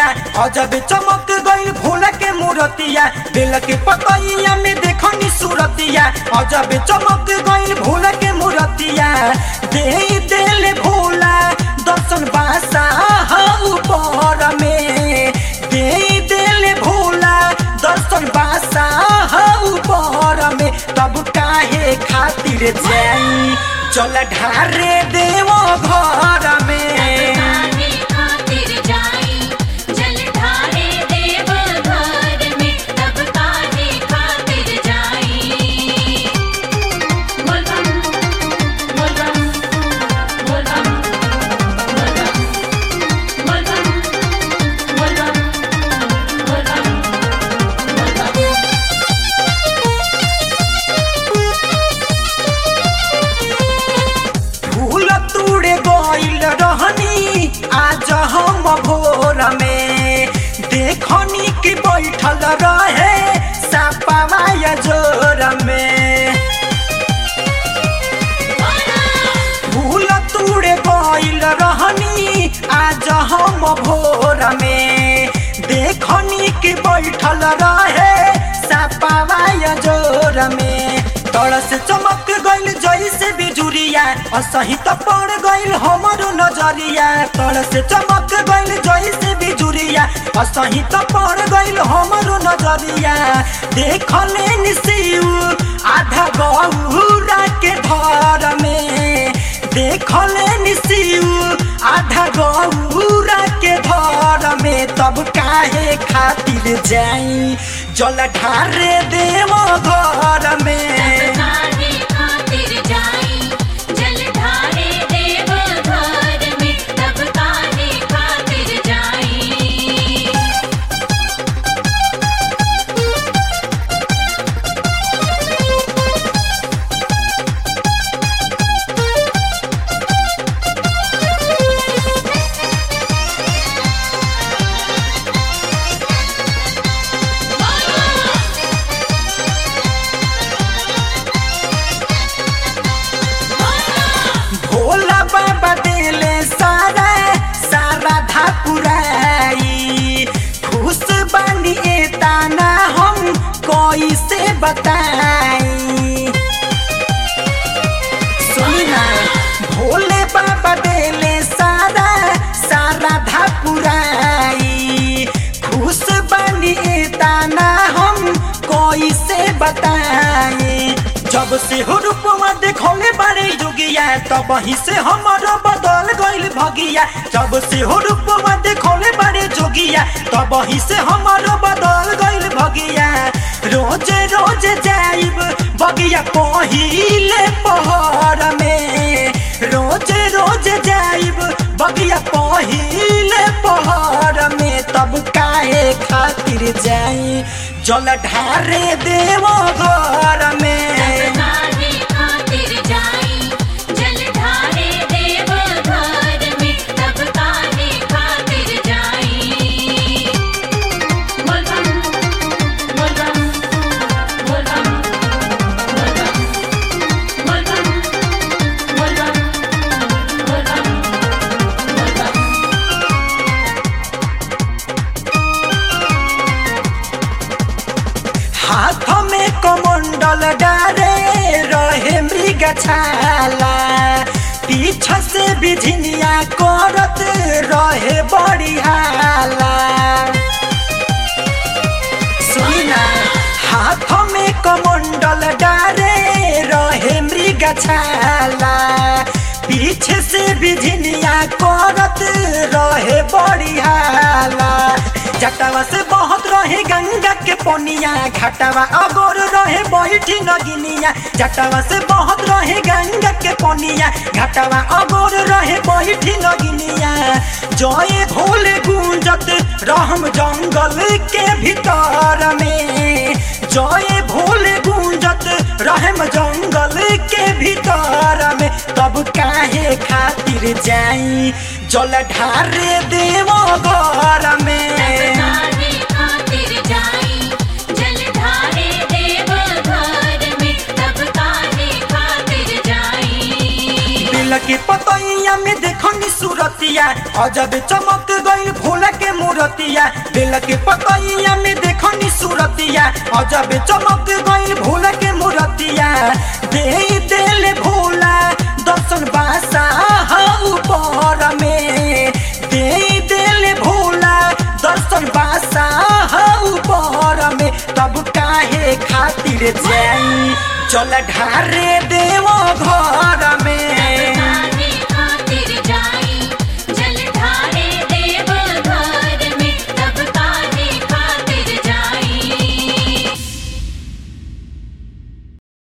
बिजुरिया अजब चमक गई भोला के मूर्तिया बेल के पतैया में देखनी सूरतिया अजब चमक गई भोला के मूर्तिया दे देले भोला दर्शन बासा ऊपर में दे देले भोला दर्शन बासा ऊपर में तब काहे खातिर जाई चल ढारे देव घर में काहे खातिर जाई जल ढारे देव घर में तब काहे खातिर जाई बोल बम बोल बम बोल बम बोल बम बोल बम बोल बम बोल बम बोल बम फूल तूड़े गइल रहनी आज हम भोर में देखनी कि बैठल रहे सापावाया जोर में फूल तूड़े गइल रहनी आज हम भोर में देखनी कि बैठल रहे सापावाया जोर में तड़स चमक गइल जैसे बिजुरिया असही त पड़ गइल हमरो नजरिया तड़स चमक गइल जैसे बिजुरिया असही त पड़ गइल हमरो नजरिया देखले निसिउ आधा गौरा के धर में देखले निसिउ आधा गौरा के धर में तब काहे खातिर जाई जल ढारे देव घर में काहे खातिर जाई जल ढारे देव घर में तब काहे खातिर जाई भोला बाबा देले सारा सारा धापुराई खुश बानी एताना हम कैसे बताई सुनी ना भोले बाबा देले सारा सारा धापुराई खुश बानी एताना हम कैसे बताई जब से हो रूपवा देखौले बारे जोगिया तब ही से हमारा बदल गइल भगिया जब से हो रूपवा देखौले बारे जोगिया तब ही से हमारा बदल गइल भगिया रोज रोज जाइब बगिया पहिले पहर में रोज रोज जाइब बगिया पहिले पहर में तब काहे खातिर जाई जल ढारे देव घर में काहे खातिर जाई जल ढारे देव घर में तब काहे खातिर जाई बोल बम बोल बम बोल बम बोल बम बोल बम बोल बम बोल बम बोल बम हाथ में कमंडल डारे रहे मृग छाला पीछे से बिझनिया करत रहे बड़ी हाला सुनी ना हाथ में कमंडल डारे रहे मृग छाला पीछे से बिझनिया करत रहे बड़ी हाला जटावा से बहुत रहे गंगा के पोनिया घाटावा अगोर रहे बैठी नगिनिया जटावा से बहुत रहे गंगा के पोनिया घाटावा अगोर रहे बैठी नगिनिया जय भोले गुंजत रहम जंगल के भीतर में जय भोले गुंजत रहम जंगल के भीतर में तब काहे खातिर जाई जल ढारे देव घर में काहे खातिर जाई जल ढारे देव घर में तब काहे खातिर जाई बिल के पतैया में देखनी सूरतिया मूर्तिया अजब चमक गई फूल के मूर्तिया बेल के पतैया में देखनी सूरतिया अजब चमक गई फूल के मूर्तिया दे दिल भोला दर्शन बासा ऊपर में दे दिल भोला दर्शन बासा ऊपर में तब काहे खातिर जाई चल ढारे देव घर में